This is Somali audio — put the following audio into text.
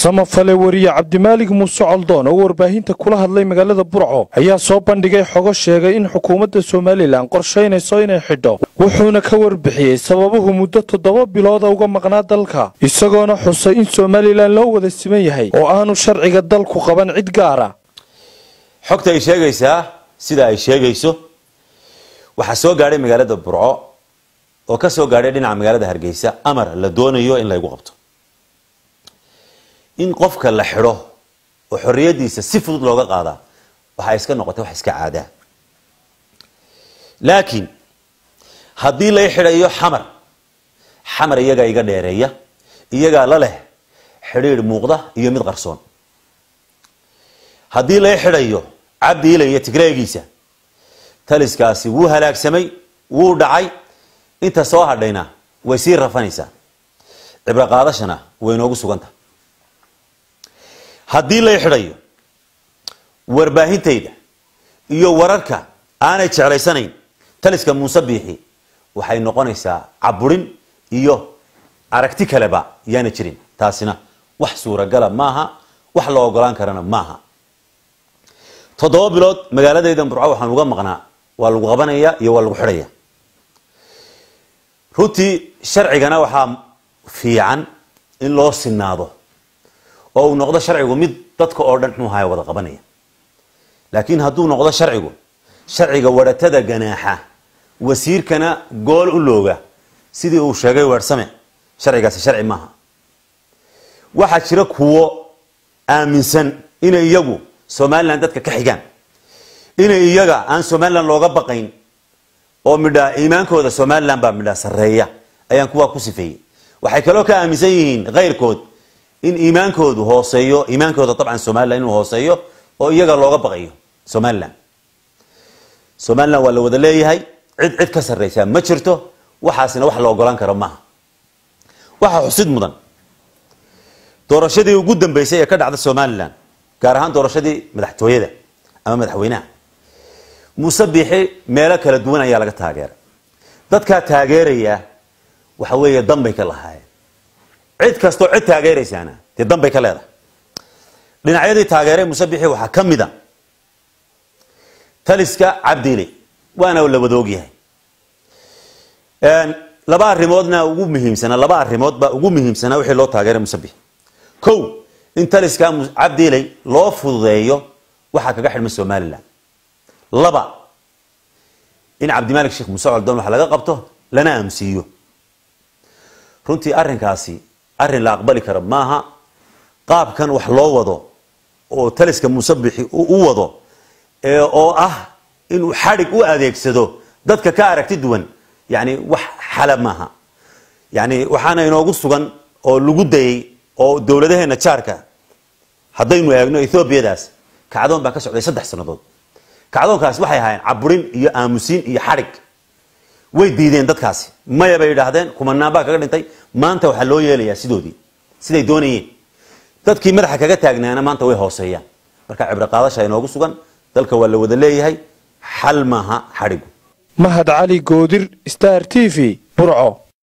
samafale wariye cabdimaalig muuse coldoon oo warbaahinta kula hadlay magaalada burco ayaa soo bandhigay xogo sheegay in xukuumadda somalilan qorshaynayso inay xidho wuxuuna ka warbixiyey sababuhu muddo toddoba bilooda uga maqnaa dalka isagoona xusay in somalilan loo wada siman yahay oo aanu sharciga dalku qaban cid gaara xogta ay sheegaysaa sida ay sheegayso waxaa soo gaadhay magaalada burco oo ka soo gaadhay dhinaca magaalada hargeysa amar la doonayo in laygu qabto in qofka la xidho oo xorriyadiisa si fudud looga qaadaa waxaa iska noqotay wax iska caadaa laakiin haddii lay xidhayo xamar xamar iyagaa iga dheereeya iyagaa la leh xidhiidh muuqda iyo mid qarsoon haddii lay xidhayo cabdiila iyo tigreegiisa taliskaasi wuu halaagsamay wuu dhacay inta soo hadhayna way sii rafanaysaa cibro qaadashana way inoogu suganta haddii lay xidhayo warbaahintayda iyo wararka aanay jeclaysanayn taliska muuse biixi waxay noqonaysaa caburin iyo aragti kaleba yaana jirin taasina wax suuragala maaha wax la ogolaan karana maaha toddoba bilood magaaladayda burco waxaan uga maqnaa waa lagu qabanaya iyo waa lagu xidhaya runtii sharcigana waxaa fiican in loo sinaado oo uu noqdo sharcigu mid dadka oo dhan muxuu ahaay wada qabanaya laakiin hadduu noqdo sharcigu sharciga wadhatada ganaaxa wasiirkana gool u looga sidii uu sheegay weersame sharcigaasi sharci maaha waxaa jira kuwo aaminsan inay iyagu somalilan dadka ka xigaan inay iyaga aan somalilan looga baqayn oo midhaa iimaankooda somalilan baa midhaa sarreeya ayaan kuwaa ku sifeeyey waxay kaloo ka aaminsan yihiin kayrkood in iimaankoodu hooseeyo iimaankooda dabcan somalilan inuu hooseeyo oo iyaga looga baqayo somalilan somalilan waa la wada leeyahay cid cid ka sarreysaa ma jirto waxaasina wax la ogolaan karo maaha waxaa xusid mudan doorashadii ugu dambeysay ee ka dhacda somalilan gaar ahaan doorashadii madaxtooyada ama madaxweynaha muuse biixi meelo kala duwan ayaa laga taageeray dadkaa taageeraya waxa weeye danbay ka lahaayeen cid kastoo cid taageeraysaana dee danbay ka leedahay dhinacyadii taageeray muuse biixi waxaa ka mid a taliska cabdiile waana la wada ogyahay laba arrimoodna ugu muhiimsanaa laba arrimoodba ugu muhiimsanaa wixii loo taageeray muuse biixi kow in taliska cabdiiley loo fududeeyo waxaa kaga xidhmay somalilan laba in cabdimaalik sheekh muuse coldoon wax laga qabto lana aamusiiyo runtii arrinkaasi arrin la aqbali kara maaha qaabkan wax loo wado oo taliska muuse bixi u wado oo ah inuu xadhig u adeegsado dadka ka aragti duwan yani wax xala maaha yani waxaana inoogu sugan oo lagu dayay oo dowladaheena jaarka haddaynu eegno ethoobiadaas kacdoon baa ka socday saddex sannadood kacdoonkaasi waxay ahaayeen caburin iyo aamusiin iyo xadhig way diideen dadkaasi maya bay yidhaahdeen kumanaan baa kaga dhintay maanta waxaa loo yeelayaa sidoodii siday doonayeen dadkii madaxa kaga taagnaana maanta way hooseeyaan marka cibro qaadasha inoogu sugan dalka waa la wada leeyahay xal maaha xadhigu mahad cali goodir star t v burco